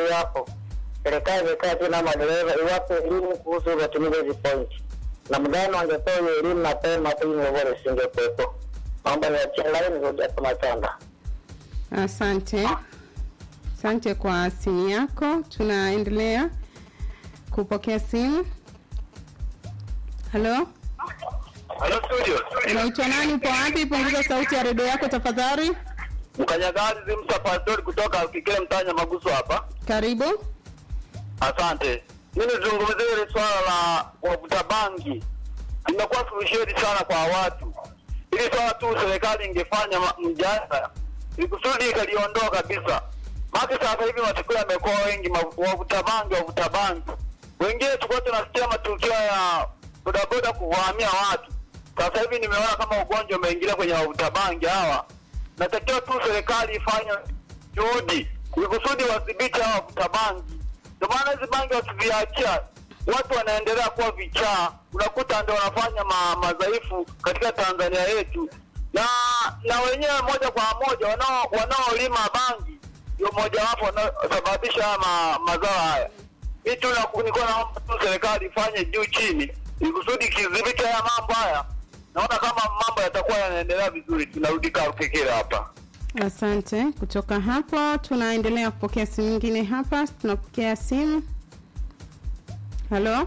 hapo, serikali imekaa tu na madereva iwape elimu kuhusu matumizi ya hizi pointi. Na mgano wangepewa hiyo elimu mapema tu, hii migogoro isingekuwepo. Naomba niachie laini rudi hapo Matanda. Asante, asante kwa simu yako. Tunaendelea kupokea simu. Halo, Halo studio. unaitwa nani? Upo wapi? Punguza sauti ya redio yako tafadhali. Mkanyagazi Zimsa Pastori kutoka Kikile Mtanya Maguso hapa. Karibu. Asante. Mimi nizungumzie ile swala la wavuta bangi. Imekuwa suluhisheni sana kwa watu. Ili swala tu serikali ingefanya ma- mjadala ili kusudi ikaliondoa kabisa. Maana sasa hivi matukio yamekuwa wengi ma- wavuta bangi, wavuta bangi. Wengine tulikuwa tunasikia matukio ya bodaboda kuvamia watu. Sasa hivi nimeona kama ugonjwa umeingilia kwenye wavuta bangi hawa. Natakiwa tu serikali ifanye juhudi ili kusudi wadhibiti hawa wavuta bangi. Ndio maana hizi bangi wakiziachia watu wanaendelea kuwa vichaa, unakuta ndio wanafanya ma, madhaifu katika Tanzania yetu, na na wenyewe moja kwa moja wanao wanaolima bangi ndio mojawapo wanaosababisha haya ma, mazao haya. Hii tu na- nilikuwa naomba tu serikali ifanye juu chini ili kusudi kidhibiti haya mambo haya. Naona kama mambo yatakuwa yanaendelea vizuri. Tunarudi Karukekere hapa. Asante. Kutoka hapo tunaendelea kupokea simu nyingine hapa. Tunapokea simu. Halo,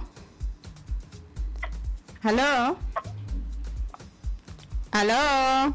halo, halo.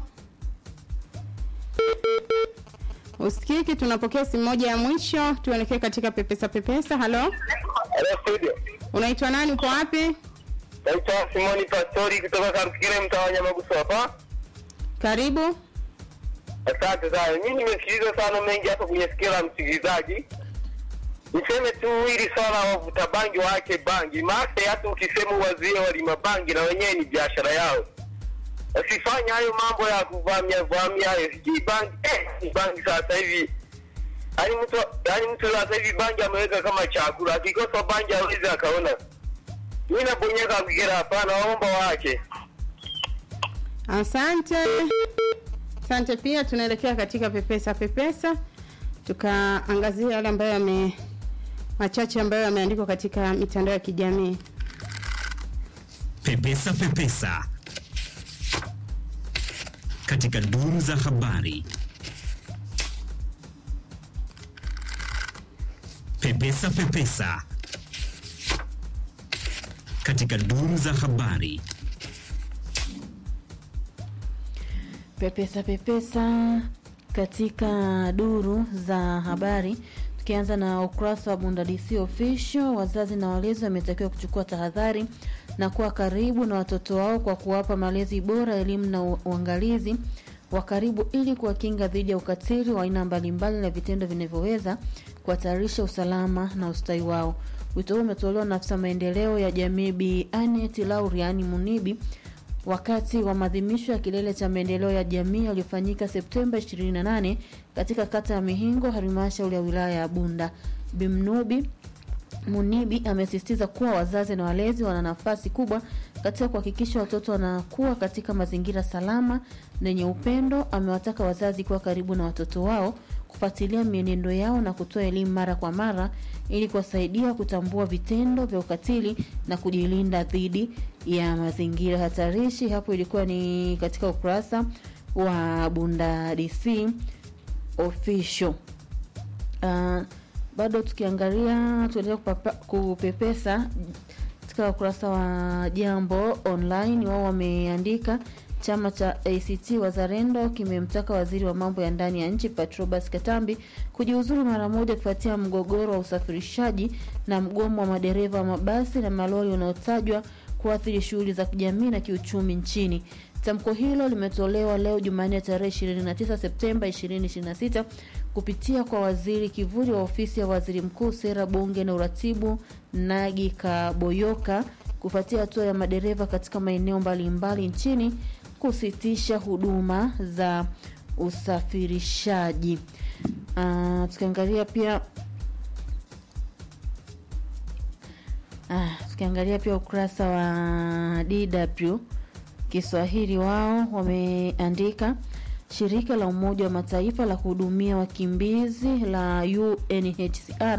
Usikiki. Tunapokea simu moja ya mwisho, tuelekee katika pepesa pepesa. Halo, Hello studio. unaitwa nani? Uko wapi? Naitwa Simoni Pastori kutoka Karukekere mtaa wa Nyamagusu hapa. Karibu. Asante sana. Mimi nimesikiliza sana mengi hapa kwenye sikio la msikilizaji. Niseme tu hili swala la wavuta bangi waache bangi, maana hata ukisema wazie walima bangi na wenyewe ni biashara yao. Wasifanye hayo mambo ya kuvamia vamia hayo. Sijui bangi eh, ni bangi sasa hivi. Yaani mtu yaani mtu sasa hivi bangi ameweka kama chakula. Akikosa bangi hawezi akaona. Mimi nabonyeka kugera hapana, waomba waache. Asante, asante pia. Tunaelekea katika pepesa pepesa, tukaangazia yale ambayo yame machache ambayo yameandikwa katika mitandao ya kijamii. Pepesa Pepesa katika duru za habari. Pepesa Pepesa katika duru za habari. Pepesa pepesa katika duru za habari, tukianza na ukurasa wa Bunda DC official. Wazazi na walezi wametakiwa kuchukua tahadhari na kuwa karibu na watoto wao kwa kuwapa malezi bora, elimu na u- uangalizi wa karibu ili kuwakinga dhidi ya ukatili wa aina mbalimbali na vitendo vinavyoweza kuhatarisha usalama na ustawi wao. Wito huu umetolewa na afisa maendeleo ya jamii Bi Anet Lauriani Munibi wakati wa maadhimisho ya kilele cha maendeleo ya jamii yaliyofanyika Septemba 28 katika kata ya Mihingo, halmashauri ya wilaya ya Bunda. Bimnubi Munibi amesisitiza kuwa wazazi na walezi wana nafasi kubwa katika kuhakikisha watoto wanakuwa katika mazingira salama na yenye upendo. Amewataka wazazi kuwa karibu na watoto wao, kufuatilia mienendo yao na kutoa elimu mara kwa mara ili kuwasaidia kutambua vitendo vya ukatili na kujilinda dhidi ya mazingira hatarishi. Hapo ilikuwa ni katika ukurasa wa Bunda DC official. Uh, bado tukiangalia tuendelea kupapa- kupepesa katika ukurasa wa Jambo Online, wao wameandika chama cha ACT Wazalendo kimemtaka waziri wa mambo ya ndani ya nchi Patrobas Katambi kujiuzuru mara moja kufuatia mgogoro wa usafirishaji na mgomo wa madereva wa mabasi na malori unaotajwa kuathiri shughuli za kijamii na kiuchumi nchini. Tamko hilo limetolewa leo Jumanne tarehe 29 Septemba 2026 kupitia kwa waziri kivuli wa ofisi ya waziri mkuu, sera, bunge na uratibu, Nagi Kaboyoka, kufuatia hatua ya madereva katika maeneo mbalimbali nchini kusitisha huduma za usafirishaji. Uh, tukiangalia pia Ah, tukiangalia pia ukurasa wa DW Kiswahili, wao wameandika shirika la Umoja wa Mataifa la kuhudumia wakimbizi la UNHCR